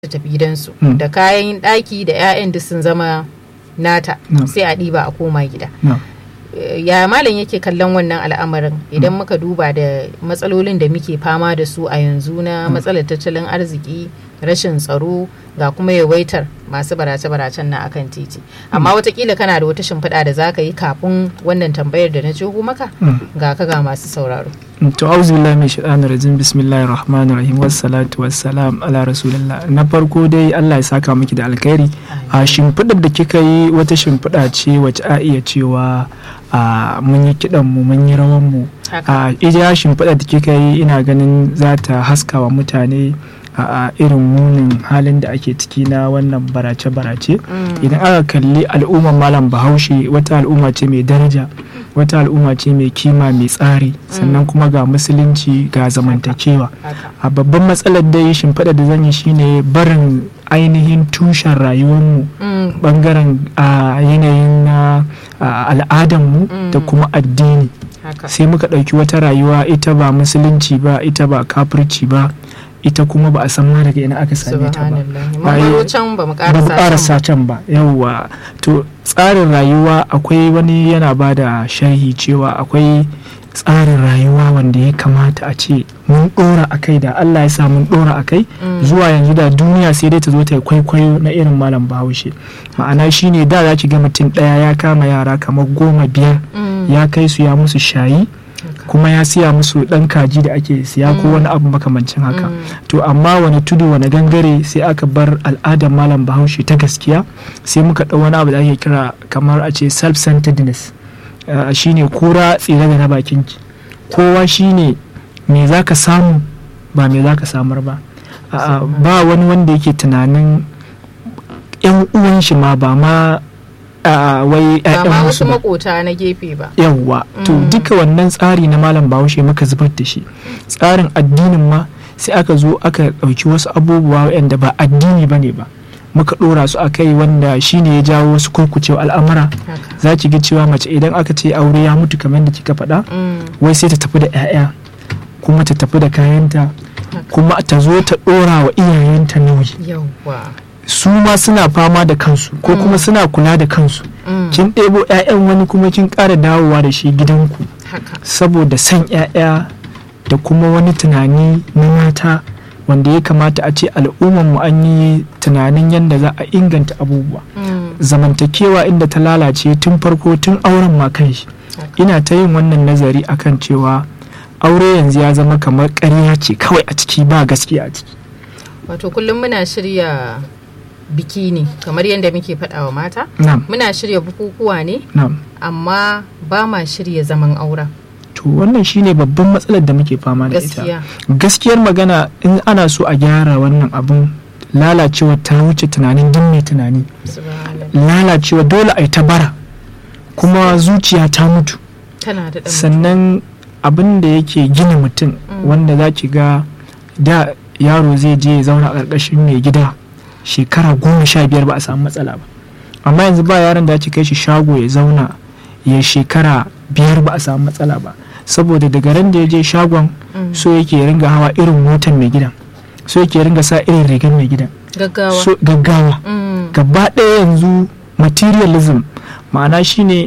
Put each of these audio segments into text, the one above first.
ta tafi gidansu Mm. da kayan ɗaki da 'ya'yan duk sun zama nata No. sai a ɗiba a koma gida na Eh, ya malam yake kallon wannan al'amarin idan muka duba da matsalolin da muke fama da su a yanzu na matsalar tattalin arziki rashin tsaro ga kuma yawaitar masu barace-baracen na akan titi amma watakila kana da wata shimfiɗa da za ka yi kafin wannan tambayar da na jeho maka Mm. ga ka ga masu sauraro to auzu billahi min shaitanir rajim bismillahir rahmanir rahim wassalatu wassalam ala rasulillah na farko dai Allah ya saka miki da alkhairi a shimfiɗar da kika yi wata shimfiɗa ce wacce a iya cewa a mun yi kiɗan mu mun yi rawan mu haka a ija shimfiɗar da kika yi ina ganin za ta haska wa mutane a a irin munin halin da ake ciki na wannan barace-barace Mm. idan aka kalli al'ummar malam bahaushe wata al'umma ce mai daraja wata al'umma ce mai kima mai tsari sannan kuma ga musulunci ga zamantakewa haka a babban matsalar dai shimfiɗa da zan yi shine barin ainihin tushen rayuwarmu Mm. bangaren a yanayin na a, al'adarmu da Mm. kuma addini haka sai muka ɗauki wata rayuwa ita ba musulunci ba ita ba kafirci ba ita kuma ba a san ma daga ina aka same ta ba subhanallah mun Ai, baro can ba mu ba mu karasa karasa can ba yawwa to tsarin rayuwa akwai wani yana ba da sharhi cewa akwai tsarin rayuwa wanda ya kamata a ce mun dora a kai da allah ya sa mun dora a kai Mm. zuwa yanzu da duniya sai dai ta zo ta yi kwaikwayo na irin malam bahaushe ma'ana shine da za ki ga mutum ɗaya ya kama yara kamar goma biyar Mm. ya kai su ya musu shayi Haka. kuma ya siya musu ɗan kaji da ake siya ko wani abu makamancin haka Mm. to amma wani tudu wani gangare sai aka bar al'adar malam bahaushe ta gaskiya sai muka ɗau wani abu da ake kira kamar a ce self-centeredness uh, shine kura tsira da na bakinki kowa shine me za ka samu ba me za ka samar ba A'a, ba wani wanda yake tunanin yan uwan shi ma ba ma a'a, wai ba ma ƴaƴan wasu wasu ba makota na gefe ba yawwa to Mm. duka wannan tsari na malam bahaushe muka zubar da shi tsarin addinin ma sai aka zo aka ɗauki wasu abubuwa waɗanda ba addini ba ne ba muka ɗora su a kai wanda shine ya jawo wasu kurkucewa al'amura haka za ki ga cewa mace idan aka ce aure ya mutu kamar da kika faɗa Mm. wai sai ta tafi da 'ya'ya kuma ta tafi da kayanta kuma ta zo ta ɗora wa iyayenta nauyi yawwa su ma suna fama da kansu ko kuma suna kula da kansu Mm. kin ɗebo 'ya'yan wani kuma kin ƙara dawowa da shi gidanku haka saboda son 'ya'ya da kuma wani tunani na mata wanda ya kamata a ce al'ummarmu an yi tunanin yadda za a inganta abubuwa Mm. zamantakewa inda ta lalace tun farko tun auren ma kanshi haka ina ta yin wannan nazari akan cewa aure yanzu ya zama kamar ƙarya ce kawai a ciki ba gaskiya a ciki wato kullum muna shirya biki ne kamar yadda muke faɗa wa mata na'am muna shirya bukukuwa ne na'am amma ba ma shirya zaman auren to wannan shine babban matsalar da muke fama da ita gaskiya gaskiyar magana in ana so a gyara wannan abun lalacewa ta wuce tunanin din mai tunani subhanallah lalacewa dole a yi ta bara kuma zuciya ta mutu tana da ɗan sannan abin da yake gina mutum Mm. wanda za ki ga da yaro zai je ya zauna a ƙarƙashin mai gida shekara goma sha biyar ba a samu matsala ba amma yanzu ba yaron da ake kai shi shago ya zauna ya shekara biyar ba a samu matsala ba saboda daga ran da ya je shagon Mm. so yake ya ringa hawa irin motar mai gidan so yake ya ringa sa irin rigar mai gidan gaggawa so gaggawa Mm. gaba ɗaya yanzu materialism ma'ana shine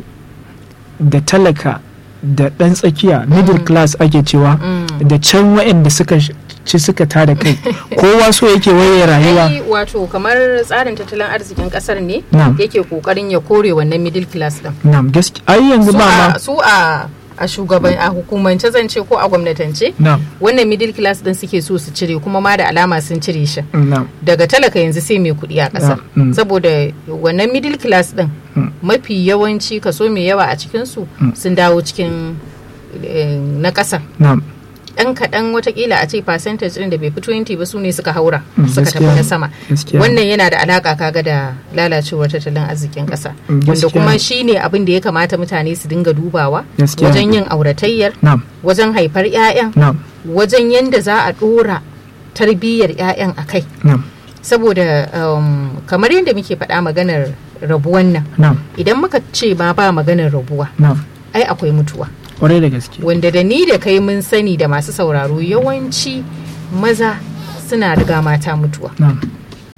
da talaka da ɗan tsakiya middle class ake cewa Mm. da can waɗanda suka sh- ci suka tada kai kowa so yake waye rayuwa ai wato kamar tsarin tattalin arzikin kasar ne Na'am. yake kokarin ya kore wannan middle class din na'am gaske ai yanzu su ba a ma su a a shugaban a hukumance zan ce ko a gwamnatance na'am wannan middle class din suke so su cire kuma ma da alama sun cire shi na'am daga talaka yanzu sai mai kuɗi a ƙasa Ah, mm. saboda wannan middle class din Mm. mafi yawanci kaso mai yawa a cikinsu Mm. sun dawo cikin eh, na ƙasa na'am ɗan kaɗan watakila a ce percentage ɗin da bai fi 20 ba su ne suka haura Mm, suka tafi gaskiya. na sama gaskiya wannan yana da alaka kaga da lalacewar tattalin arzikin ƙasa Mm, wanda gaskiya. kuma shine abin da ya kamata mutane su dinga dubawa Gaskiya. wajen yin auratayyar na'am wajen haifar 'ya'yan na'am wajen yadda za a ɗora tarbiyyar 'ya'yan a kai na'am saboda um, kamar yadda muke faɗa maganar rabuwan nan na'am idan muka ce ma ba maganar rabuwa na'am ai akwai mutuwa kwarai da gaske wanda da ni da kai mun sani da masu sauraro yawanci maza suna riga mata mutuwa na'am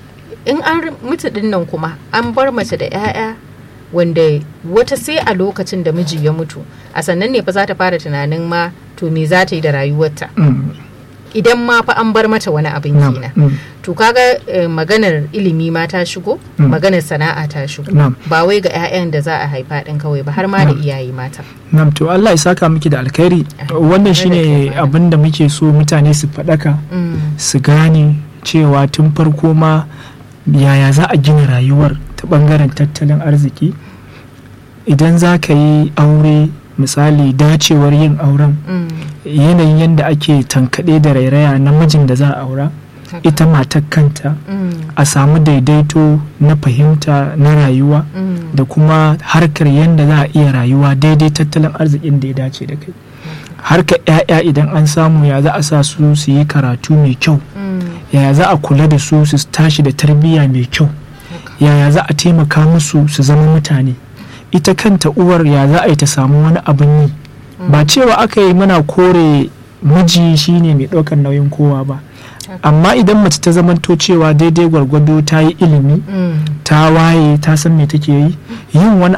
in an mutu din nan kuma an bar mace da 'ya'ya wanda wata sai a lokacin da miji ya mutu a sannan ne fa za ta fara tunanin ma to me za ta yi da rayuwarta Mm. idan ma fa an bar mata wani abin Na'am. kenan Mm. to kaga eh, maganar ilimi ma ta shigo Mm. maganar sana'a ta shigo Na'am. ba wai ga 'ya'yan da za a haifa din kawai ba har ma da iyaye mata Nam to Allah ya saka miki da alkhairi wannan shine abin da muke so mutane su faɗaka Mm. su gane cewa tun farko ma yaya za a gina rayuwar ta ɓangaren tattalin arziki idan za ka yi aure misali dacewar yin auren Mm. yanayin yadda ake tankaɗe da rairaya na mijin da za a aura Haka. ita matar kanta Mm. a samu daidaito na fahimta na rayuwa Mm. da kuma harkar yadda za a iya rayuwa daidai tattalin arzikin da ya dace da kai harkar 'ya'ya idan an samu ya za a sa su su yi karatu mai kyau Mm. yaya za a kula da su su tashi da tarbiyya mai kyau yaya za a taimaka musu su zama mutane ita kanta uwar ya za a yi ta samu wani abin yi ba cewa aka yi mana kore miji shine mai ɗaukar nauyin kowa ba amma idan mace ta zamanto cewa daidai gwargwado ta yi ilimi Mm. ta waye ta san me take yi yin wani